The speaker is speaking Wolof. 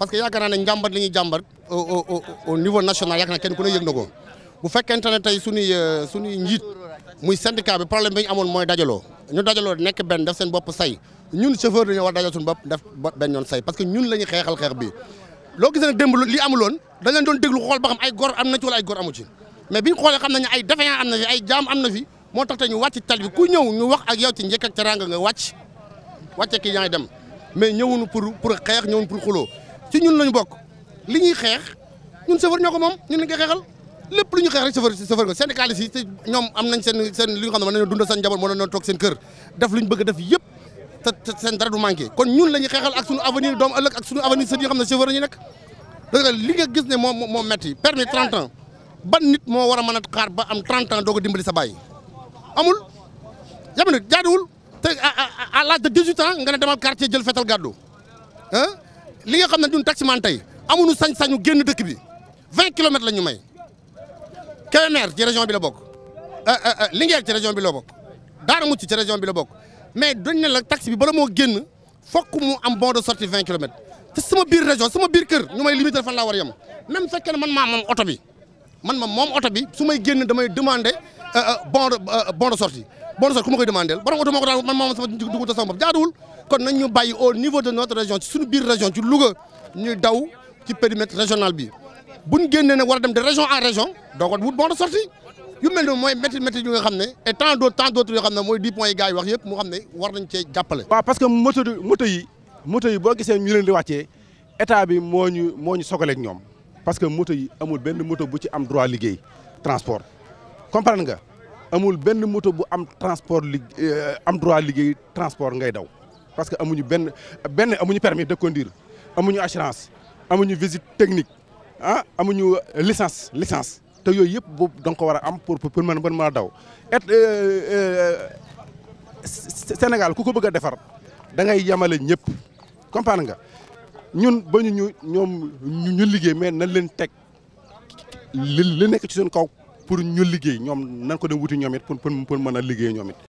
parce que yaakaar naa ne njàmbat li ñuy jàmbat au au au niveau national yaakaar naa kenn ku ne yëg na ko bu fekkente ne tey suñuy suñuy njiit muy syndicat bi problème bi ñu amoon mooy dajaloo ñu dajaloo nekk benn def seen bopp say ñun chauffeur dañoo war dajal suñu bopp def benn yoon say parce que ñun la ñuy xeexal xeex bi loo gisee ne démb li amuloon dañ leen doon déglu xool ba xam ay gor am na ci wala ay gor amu ci mais biñ xoolee xam nañu ay défaillant am na fi ay jaam am na fi moo tax te ñu wàcc tal bi ku ñëw ñu wax ak yow ci njëkk ak teranga nga wàcc wàcce kii yaa ngi dem mais ñëwuñu pour pour xeex ñëwuñu pour xuloo ci ñun lañu bokk li ñuy xeex ñun chauffeur ñoo ko moom ñun lañ koy xeexal lépp lu ñu xeex rek chauffeur chauffeur nga syndicaliste yi te ñoom am nañ seen seen li nga xam ne mën nañoo dundal seen njaboot mën nañoo toog seen kër def lu ñu bëgg def yëpp te seen dara du manqué kon ñun la ñuy xeexal ak suñu avenir doomu ëllëg ak suñu avenir sët yi xam ne chauffeur la ñu nekk dëgg li nga gis ne moo moo metti permis 30 ans ban nit moo war a mën a xaar ba am 30 ans doo ko dimbali sa baay amul jamono jaaduwul te à l'âge de 18 ans nga ne demal quartier jël fetal gàddu ah li nga xam ne ñun taximan tey amuñu sañ-sañu génn dëkk bi 20 kilomètres la ñu may Kébémer ci région bi la bokk Linguère ci région bi la bokk Daara Mucc ci région bi la bokk mais dañ ne la taxi bi bala moo génn fokk mu am bon de sortie 20 kilomètres te sama biir région sama biir kër ñu may limiter fan laa war a yem même fekkee ne man maa moom oto bi man ma moom oto bi su may génn damay demander bon de bon de sortie bon de sortie ku ma koy demandeel borom oto moo ko daan man moom sama dugub te sama bopp jaaduwul kon nañ ñu bàyyi au niveau de notre région ci suñu biir région ci Louga ñuy daw ci périmètre régional bi buñ génnee nag war a dem de région en région doo ko wut bon de sortie yu mel noonu mooy métti métti yu nga xam ne et tant d'autres tant d'autres yoo xam ne mooy dix points yi gars yi wax yëpp mu xam ne war nañ cee jàppale. waaw parce que moto moto yi moto yi boo gisee ñu leen di wàccee état bi moo ñu moo ñu sogaleeg ñoom parce que moto yi amul benn moto bu ci am droit liggéey transport comprendre nga amul benn moto bu am transport li am droit liggéey transport ngay daw parce que amuñu benn benn amuñu permis de conduire amuñu assurance amuñu visite technique ah amuñu licence licence te yooyu yëpp boobu da nga ko war a am pour pour mën mën a daw et Sénégal ku ko bëgg a defar da ngay yemale ñëpp comprendre nga ñun ba ñu ñu ñoom ñu liggéey mais nañ leen teg li li nekk ci suñu kaw pour ñu liggéey ñoom nan ko dem wuti ñoom it pour pour mën a liggéey ñoom it